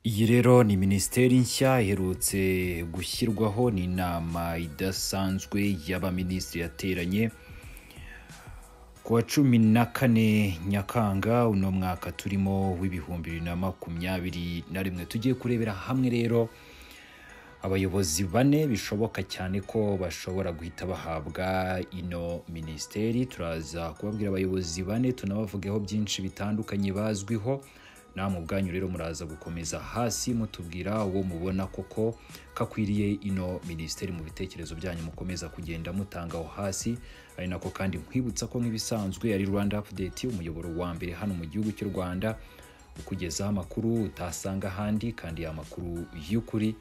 Iyi rero ni minisiteri nshya iherutse gushyirwaho n'inama idasanzwe y'abaminisitiri yateranye ku wa cumi na kane nyakanga uno mwaka turimo w'ibihumbi bibiri na makumyabiri na rimwe tugiye kurebera hamwe rero abayobozi bane bishoboka cyane ko bashobora guhita bahabwa ino minisiteri turaza kubabwira abayobozi bane tunabavugeho byinshi bitandukanye bazwiho namwe ubwanyu rero muraza gukomeza hasi mutubwira uwo mubona koko kakwiriye ino minisiteri mu bitekerezo byanyu mukomeza kugenda mutanga aho hasi ari nako kandi nkwibutsa ko nk'ibisanzwe ari rwanda upudeti umuyoboro wa mbere hano mu gihugu cy'u rwanda ukugezaho amakuru utasanga ahandi kandi amakuru y'ukuri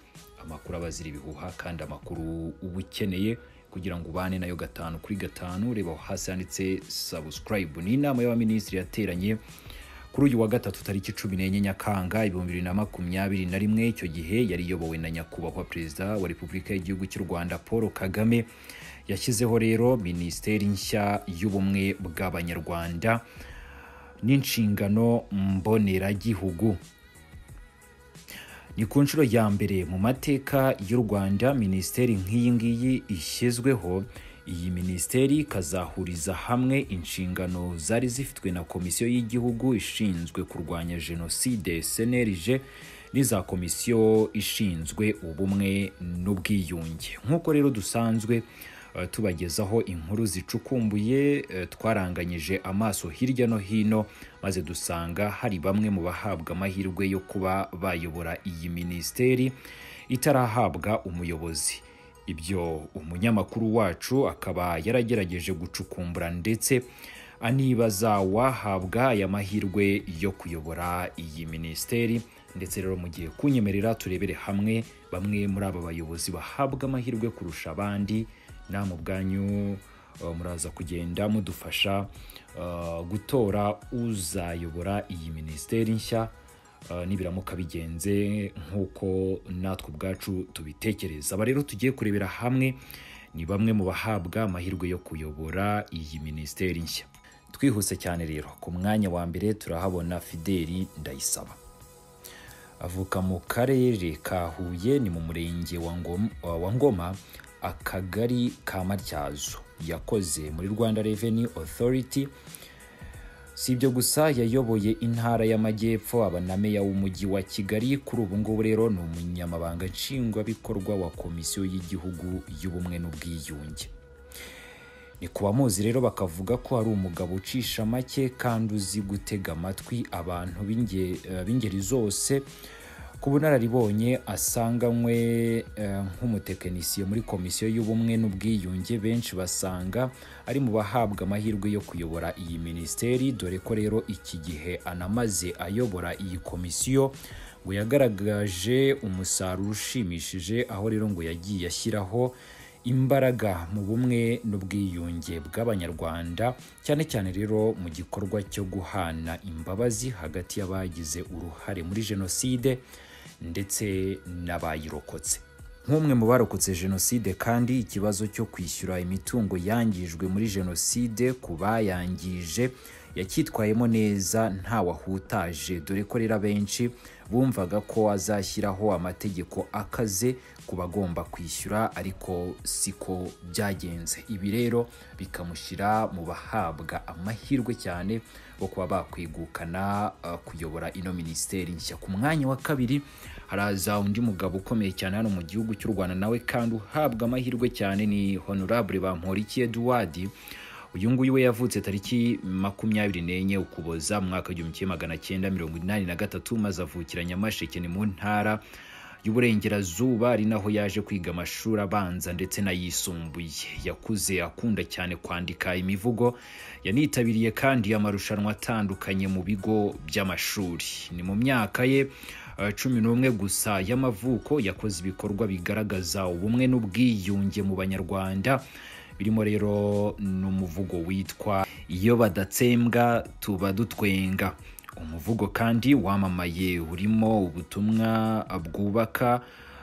amakuru aba azira ibihuha kandi amakuru uba ukeneye kugira ngo ubane nayo gatanu kuri gatanu reba aho hasi handitse sabusikarayibu ni inama y'abaminisitiri yateranye kuri uyu wa gatatu tariki cumi n'enye nyakanga ibihumbi bibiri na makumyabiri na rimwe icyo gihe yari iyobowe na nyakubahwa perezida wa repubulika y'igihugu cy'u rwanda paul kagame yashyizeho rero minisiteri nshya y'ubumwe bw'abanyarwanda n'inshingano mboneragihugu ni ku nshuro ya mbere mu mateka y'u rwanda minisiteri nk'iyi ngiyi ishyizweho iyi minisiteri ikazahuriza hamwe inshingano zari zifitwe na komisiyo y'igihugu ishinzwe kurwanya jenoside cnlg n'iza komisiyo ishinzwe ubumwe n'ubwiyunge nk'uko rero dusanzwe eh, tubagezaho inkuru zicukumbuye eh, twaranganyije amaso hirya no hino maze dusanga hari bamwe mu bahabwa amahirwe yo kuba bayobora iyi minisiteri itarahabwa umuyobozi ibyo umunyamakuru wacu akaba yaragerageje gucukumbura ndetse anibaza wahabwa aya mahirwe yo kuyobora iyi minisiteri ndetse rero mu gihe kunyemerera turebere hamwe bamwe muri aba bayobozi bahabwa amahirwe kurusha abandi namwe ubwanyu eh, muraza kugenda mudufasha eh, gutora uzayobora iyi minisiteri nshya Uh, nibiramuka bigenze nk'uko natwe ubwacu tubitekereza aba rero tugiye kurebera hamwe ni bamwe mu bahabwa amahirwe yo kuyobora iyi minisiteri nshya twihuse cyane rero ku mwanya wa mbere turahabona fideli ndayisaba avuka mu karere ka huye ni mu murenge wa Ngom- wa- wa ngoma akagari ka matyazo yakoze muri rwanda reveni otoriti si ibyo gusa yayoboye intara y'amajyepfo aba na meya w'umujyi wa kigali kuri ubu ngubu rero ni umunyamabanga nshingwabikorwa wa komisiyo y'igihugu y'ubumwe n'ubwiyunge ni ku bamuzi rero bakavuga ko hari umugabo ucisha make kandi uzi gutega amatwi abantu b'inge- eh, b'ingeri zose ku bunararibonye asanganywe eh, nk'umutekinisiye muri komisiyo y'ubumwe n'ubwiyunge benshi basanga ari mu bahabwa amahirwe yo kuyobora iyi minisiteri dore ko rero iki gihe anamaze ayobora iyi komisiyo ngo yagaragaje umusaruro ushimishije aho rero ngo yagiye ashyiraho imbaraga mu bumwe n'ubwiyunge bw'abanyarwanda cyane cyane rero mu gikorwa cyo guhana imbabazi hagati y'abagize uruhare muri jenoside ndetse n'abayirokotse nk'umwe mu barokotse jenoside kandi ikibazo cyo kwishyura imitungo yangijwe muri jenoside ku bayangije yacyitwayemo neza ntawahutaje dore ko rero abenshi bumvaga ko azashyiraho amategeko akaze ku bagomba kwishyura ariko siko byagenze ibi rero bikamushyira mu bahabwa amahirwe cyane bo kuba bakwegukana uh, kuyobora ino minisiteri nshya ku mwanya wa kabiri haraza undi mugabo ukomeye cyane hano mu gihugu cy'u rwanda nawe kandi uhabwa amahirwe cyane ni honorable bamporiki eduwadi uyu nguyu we yavutse tariki makumyabiri n'enye ukuboza mu mwaka w'igihumbi kimwe magana cyenda mirongo inani na gatatu maze avukira nyamasheke ni mu ntara y'uburengerazuba ari naho yaje kwiga amashuri abanza ndetse n'ayisumbuye yakuze akunda cyane kwandika imivugo yanitabiriye kandi amarushanwa atandukanye mu bigo by'amashuri ni mu myaka ye eh, cumi n'umwe gusa y'amavuko yakoze ibikorwa bigaragaza ubumwe n'ubwiyunge mu banyarwanda birimo rero n'umuvugo witwa iyo badatsembwa tuba dutwenga umuvugo kandi wamamaye urimo ubutumwa bwubaka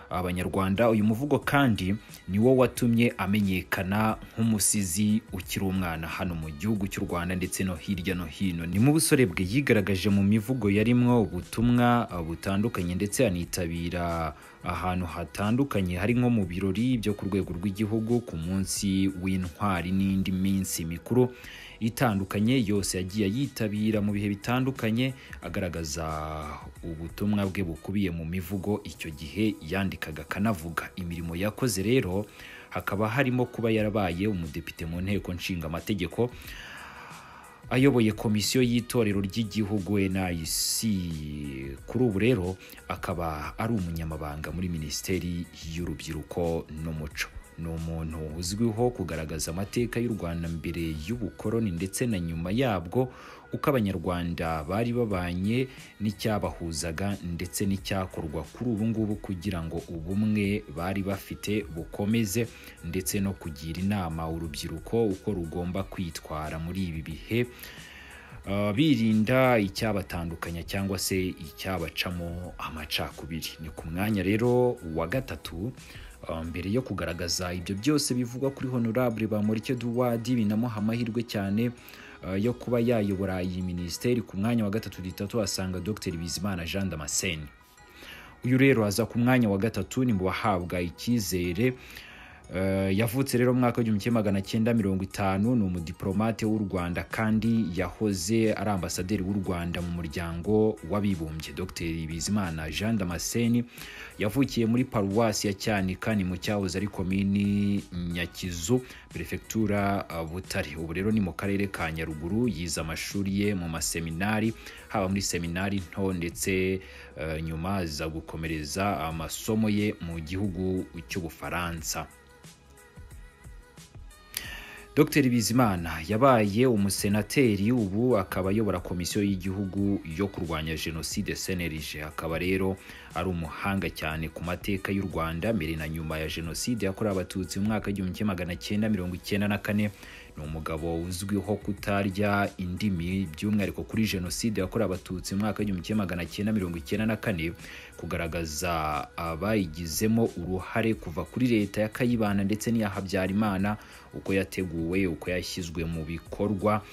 abanyarwanda uyu muvugo kandi ni wo watumye amenyekana nk'umusizi ukiri umwana hano mu gihugu cy'u rwanda ndetse no hirya no hino ni mu busore bwe yigaragaje mu mivugo yarimwo ubutumwa butandukanye ndetse anitabira ahantu hatandukanye hari nko mu birori byo ku rwego rw'igihugu ku munsi w'intwari n'indi minsi mikuru itandukanye yose yagiye yitabira mu bihe bitandukanye agaragaza ubutumwa bwe bukubiye mu mivugo icyo gihe yandikaga akanavuga imirimo yakoze rero hakaba harimo kuba yarabaye umudepite mu nteko nshinga amategeko ayoboye komisiyo y'itorero ry'igihugu NIC kuri ubu rero akaba ari umunyamabanga muri minisiteri y'urubyiruko n'umuco ni umuntu uzwiho kugaragaza amateka y'u Rwanda mbere y'ubukoloni ndetse na nyuma yabwo uko abanyarwanda bari babanye n'icyabahuzaga ndetse n'icyakorwa kuri ubu ngubu kugira ngo ubumwe bari bafite bukomeze ndetse no kugira inama urubyiruko uko rugomba kwitwara muri ibi bihe Uh, birinda icyabatandukanya cyangwa se icyabacamo amacakubiri ni ku mwanya rero wa gatatu uh, mbere yo kugaragaza ibyo byose bivugwa kuri honorable bamurike duwadi binamuha amahirwe cyane uh, yo kuba yayobora iyi minisiteri ku mwanya wa gatatu ditatu asanga dr bizimana jean damascene uyu rero aza ku mwanya wa gatatu ni mu bahabwa icyizere Eh, yavutse rero mu mwaka w'igihumbi kimwe magana cyenda mirongo itanu ni umudiplomate w'u rwanda kandi yahoze ari ambasaderi w'u rwanda mu muryango w'abibumbye dr bizimana jean damascene yavukiye muri paruwasi ya cyanika ni mu cyahoze ari komini nyakizu perefegitura uh, butare ubu rero ni mu karere ka nyaruguru yize amashuri ye mu maseminari haba muri seminari nto ndetse eh, nyuma aza gukomereza amasomo ye mu gihugu cy'ubufaransa Dr Bizimana yabaye umusenateri ubu akaba ayobora komisiyo y'igihugu yo kurwanya jenoside senerije akaba rero ari umuhanga cyane ku mateka y'u Rwanda mbere na nyuma ya jenoside yakorewe abatutsi mu mwaka w'igihumbi kimwe magana cyenda mirongo icyenda na kane ni umugabo uzwiho kutarya indimi by'umwihariko kuri jenoside yakorewe abatutsi mu mwaka w'igihumbi kimwe magana cyenda mirongo icyenda na kane kugaragaza abayigizemo uruhare kuva kuri leta ya kayibanda ndetse n'iya habyarimana uko yateguwe uko yashyizwe mu bikorwa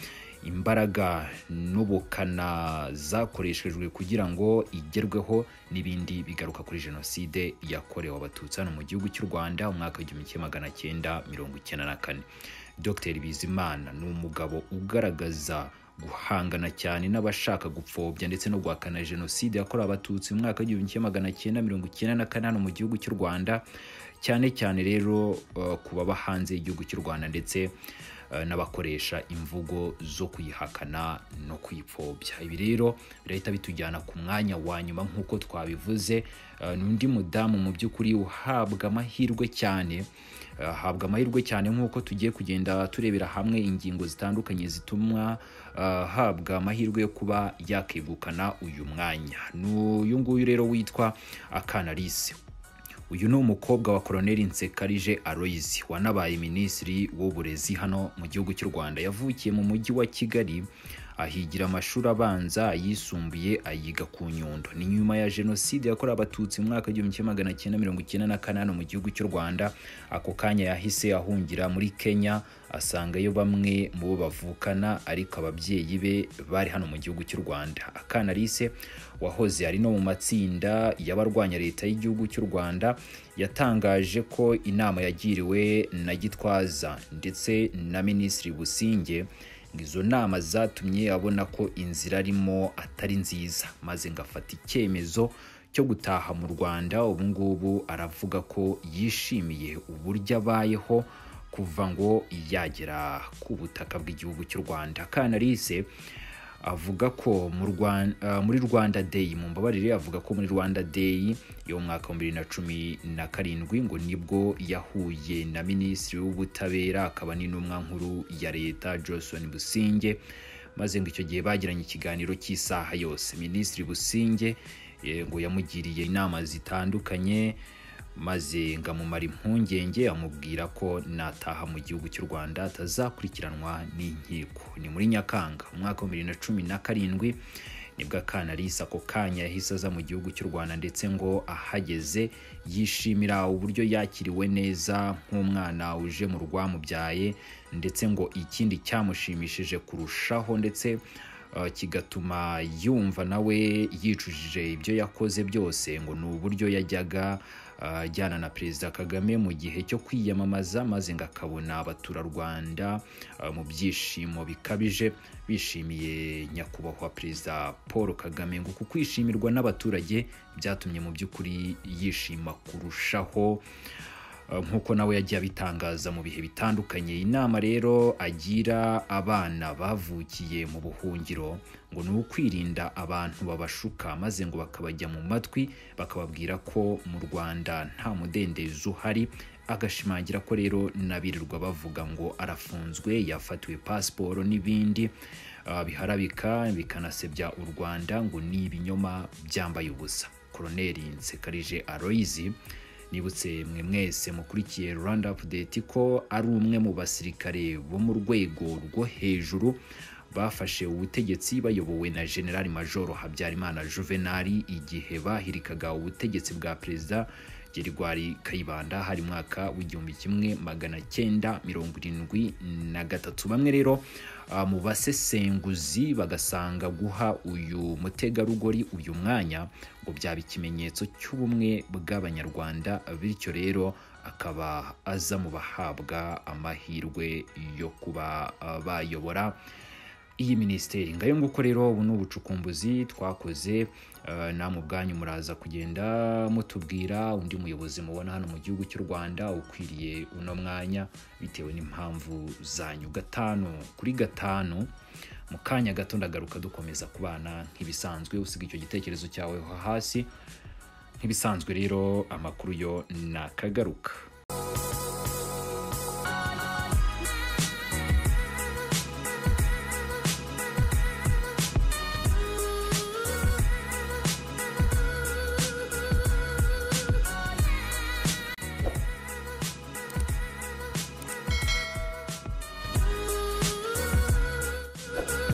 imbaraga n'ubukana zakoreshejwe kugira ngo igerweho n'ibindi bigaruka kuri jenoside yakorewe abatutsi hano mu gihugu cy'u rwanda umwaka w'igihumbi kimwe magana cyenda mirongo icyenda na kane dr bizimana ni umugabo ugaragaza guhangana cyane n'abashaka gupfobya ndetse no guhakana jenoside yakorewe abatutsi mu mwaka w'igihumbi kimwe magana cyenda mirongo icyenda na kane hano mu gihugu cy'u rwanda cyane cyane rero uh, ku baba hanze y'igihugu cy'u rwanda ndetse n'abakoresha imvugo zo kuyihakana no kuyipfobya ibi rero birahita bitujyana ku mwanya wa nyuma nk'uko twabivuze ni undi mudamu mu by'ukuri uhabwa amahirwe cyane ahabwa amahirwe cyane nk'uko tugiye kugenda turebera hamwe ingingo zitandukanye zituma ahabwa amahirwe yo kuba yakegukana uyu mwanya ni uyu nguyu rero witwa akanalise uyu ni umukobwa wa koroneri nsekarije aroyizi wanabaye minisitiri w'uburezi hano mu gihugu cy'u rwanda yavukiye mu mujyi wa kigali ahigira amashuri abanza ayisumbuye ayiga ku nyundo ni nyuma ya jenoside yakorewe abatutsi mu mwaka w'igihumbi kimwe magana cyenda mirongo icyenda na kane mu gihugu cy'u rwanda ako kanya yahise ahungira muri kenya asangayo bamwe mu bo bavukana ariko ababyeyi be bari hano mu gihugu cy'u rwanda akana lise wahoze ari no mu matsinda y'abarwanya leta y'igihugu cy'u rwanda yatangaje ko inama yagiriwe na gitwaza ndetse na minisitiri businge ngo izo nama zatumye abona ko inzira arimo atari nziza maze ngafata icyemezo cyo gutaha mu rwanda ubu ngubu aravuga ko yishimiye uburyo abayeho kuva ngo yagera ku butaka bw'igihugu cy'u rwanda kanalise avuga ko muri rwanda day mu mbabarire avuga ko muri rwanda day yo mu mwaka wa bibiri na cumi na karindwi ngo nibwo yahuye na minisitiri w'ubutabera akaba n'intumwa nkuru ya leta johnson businge maze ngo icyo gihe bagiranye ikiganiro cy'isaha yose minisitiri businge ngo yamugiriye inama zitandukanye maze ngamumara impungenge amubwira ko nataha mu gihugu cy'u rwanda atazakurikiranwa n'inkiko ni muri nyakanga mu mwaka wa bibiri na cumi na karindwi nibwo akanarisa ako kanya yahise aza mu gihugu cy'u rwanda ndetse ngo ahageze yishimira uburyo yakiriwe neza nk'umwana uje mu rwamubyaye ndetse ngo ikindi cyamushimishije kurushaho ndetse eh, kigatuma yumva nawe yicujije ibyo yakoze byose ngo ni uburyo yajyaga eh, ajyana na perezida kagame mu gihe cyo kwiyamamaza maze ngo akabona abaturarwanda eh, mu byishimo bikabije bishimiye nyakubahwa perezida paul kagame ngo uku kwishimirwa n'abaturage byatumye mu by'ukuri yishima kurushaho Uh, nk'uko nawe yagiye abitangaza mu bihe bitandukanye inama rero agira abana bavukiye mu buhungiro ngo ni ukwirinda abantu babashuka maze ngo bakabajya mu matwi bakababwira ko mu rwanda nta mudendezo uhari agashimangira ko rero n'abirirwa bavuga ngo arafunzwe yafatiwe pasiporo n'ibindi uh, biharabika bikanasebya u rwanda ngo ni ibinyoma byambaye ubusa koroneri nsekarije aroyizi nibutse mwe mwese mukurikiye Rwanda Update ko ari umwe mu basirikare bo mu rwego rwo hejuru bafashe ubutegetsi bayobowe na General Major Habyarimana Juvenal igihe bahirikaga ubutegetsi bwa perezida Gerigwari Kayibanda hari mwaka w'igihumbi kimwe magana cyenda mirongo irindwi na gatatu bamwe rero ah, mu basesenguzi bagasanga guha uyu mutegarugori uyu mwanya ngo byaba ikimenyetso cy'ubumwe bw'abanyarwanda bityo rero akaba aza mu bahabwa amahirwe yo kuba ah, bayobora iyi minisiteri ngayo nguko rero ubu ni ubucukumbuzi twakoze eh, namwe ubwanyu muraza kugenda mutubwira undi muyobozi mubona hano mu gihugu cy'u rwanda ukwiriye uno mwanya bitewe n'impamvu zanyu gatanu kuri gatanu mu kanya gato ndagaruka dukomeza kubana nk'ibisanzwe usiga icyo gitekerezo cyawe ho hasi nk'ibisanzwe rero amakuru yo nakagaruka